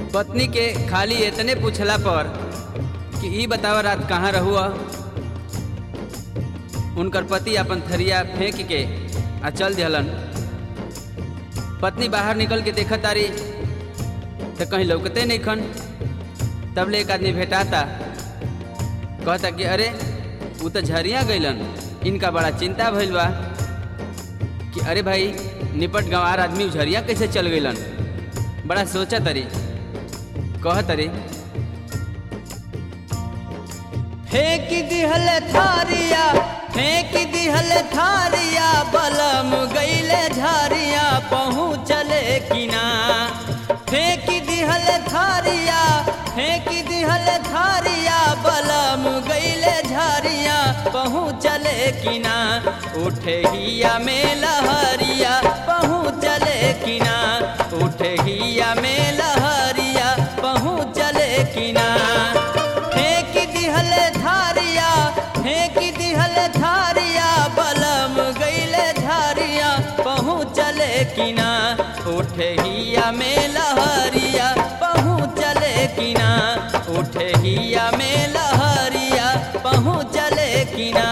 पत्नी के खाली इतने पूछला पर कि ई बतावा रात कहाँ रहुआ उनकर पति अपन थरिया फेंक के आ चल दिहलन पत्नी बाहर निकल के देखत तारी तो कहीं लौकते नहीं खन तब ले एक आदमी भेटाता कहता कि अरे वो तो झरिया गइलन इनका बड़ा चिंता भइल बा कि अरे भाई निपट गंवार आदमी झरिया कैसे चल गइलन बड़ा सोचा तरी कह तरी फेंक दिहल थारिया फेंक दिहल थारिया बलम गईले झारिया पहुँचले किना फेंक दिहल थारिया फेंक दिहल थारिया बलम गईले झारिया पहुँचले किना उठे हिया में लहरिया पहुँचले किना उठे हिया में लहरिया पहुँचले किना फेंक दिहल धारिया फेंक दिहल धारिया बलम गईले धारिया पहुँचले किना उठे हिया में लहरिया पहुँचले किना उठे हिया में लहरिया पहुँचले किना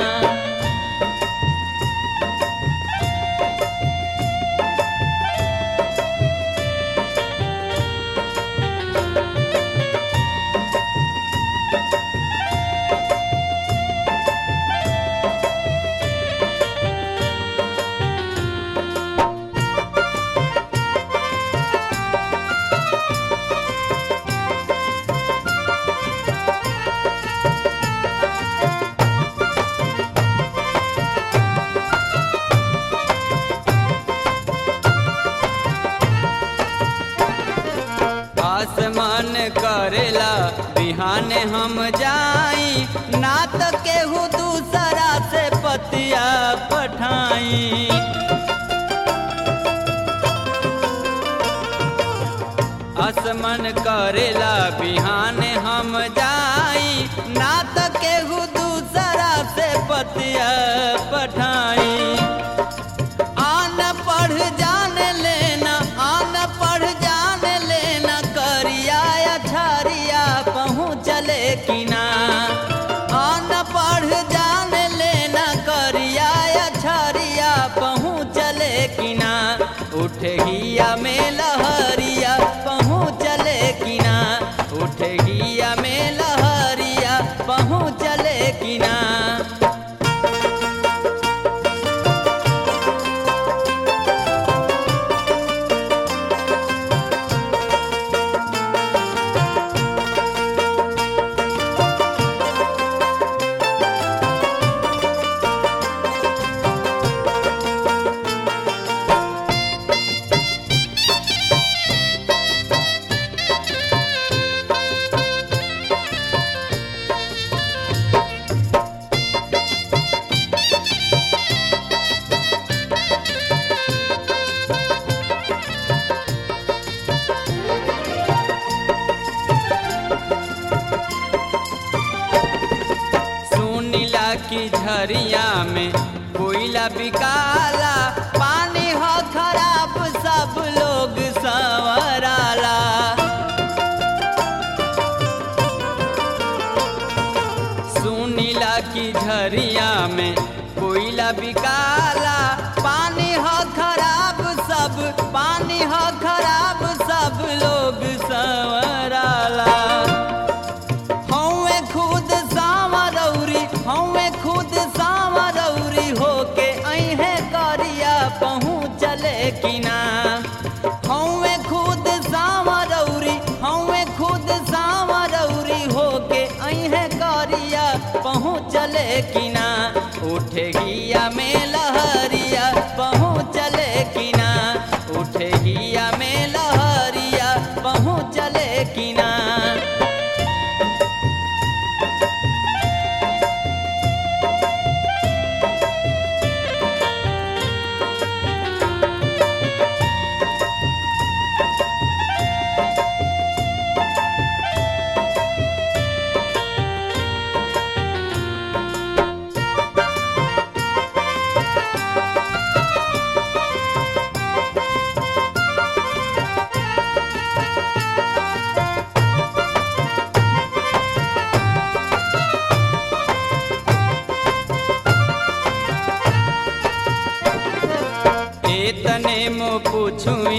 आसमान करेला बिहान हम जाई ना तो केहू दूसरा से पतिया पठाई आसमान करेला बिहान हम जाई ना तो केहू दूसरा से पतिया पठाई आन पढ़ जान लेना आन पढ़ जान लेना करिया अठारिया पहुँचले किना आन पढ़ जान लेना करिया अठारिया पहुँचले किना उठे हिया में लहरिया पहुँचले किना उठे हिया में लहरिया पहुँचले किना सुनीला की झरिया में कोयला बिकाला पानी हो खराब सब लोग संवराला सुनीला की झरिया में कोयला बिकाला पानी हो खराब सब पानी हो खराब सब लोग संवराला हौवे खुद सावरौरी हौवे खुद सावरौरी होके अहे करिया पहुँचले किना हौवे खुद सावरौरी हौवे खुद सावरौरी होके अहे करिया पहुँचले किना उठे हिया में लहरिया पहुँचले किना उठे हिया में लहरिया पहुँचले किना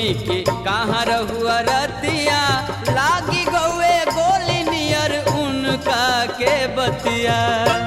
कि कहाँ रहुआ रतिया लागी गौए गोली नियर उनका के बतिया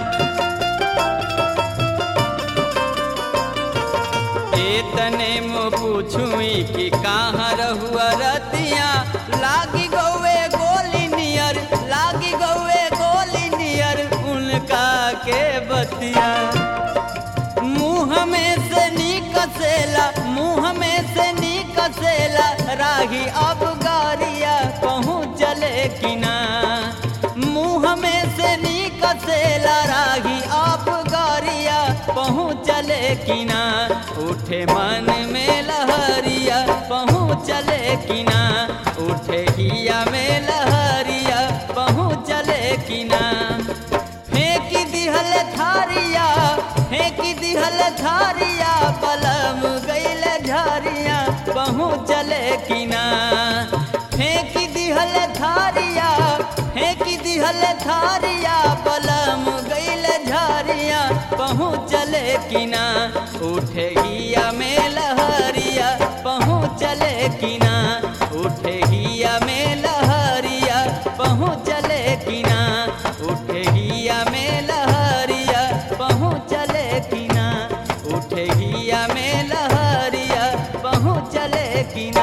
एतने मो पूछुई कि कहाँ रहुआ रतिया लागी गौए गोली नियर लागी गौए गोली नियर उनका के बतिया मुँह में से निकसेला मुँह में से निकसेला राही अब गारिया पहुँच चले कि ना मुँह में से निकसेला राही अब गारिया पहुँच चले कि ना उठे मन में लहरिया पहुँच चले कि ना उठे हिया में लहरिया पहुँच चले कि ना फेंक दिहल थारिया फेंक दिहल थारिया पलम गैल झारिया पहुँच चले कि ना फेंक दिहल थारिया फेंक दिहल थारिया पलम गैल झारिया पहुँच चले कि ना उठे हिया में लहरिया पहुँच चले कि ना उठे हिया में लहरिया पहुँच चले कि ना उठे हिया में लहरिया पहुँच चले कि ना उठे हिया में लहरिया पहुँच चले कि ना